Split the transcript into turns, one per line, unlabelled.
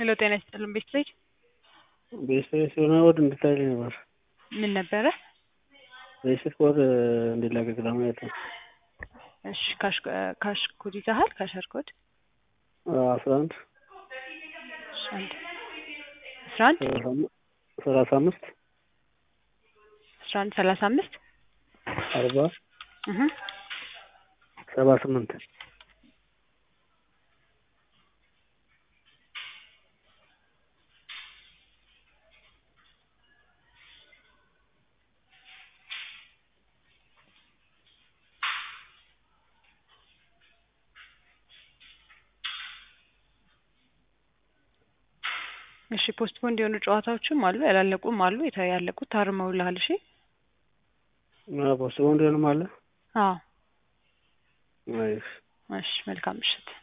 ሄሎ ጤና ይስጥልን ቤት ልጅ
ቤተሰብ የሆነ ወድ እንድታይልኝ ነበር።
ምን ነበረ?
ቤተሰብ ወድ እንዲላቀቅ ለማየት ነው።
እሺ ካሽ ካሽ ኮድ ይዘሃል? ካሸር ኮድ
አስራ አንድ
እሺ አንድ አስራ አንድ
ሰላሳ አምስት
አስራ አንድ ሰላሳ አምስት
አርባ
እህ
ሰባ ስምንት
እሺ ፖስትፖንድ የሆኑ ጨዋታዎችም አሉ፣ ያላለቁም አሉ። የተ- ያለቁት ታርመውልሃል። እሺ
ፖስትፖንድ ሆንም አለ።
አዎ
አይ
እሺ መልካም ምሽት።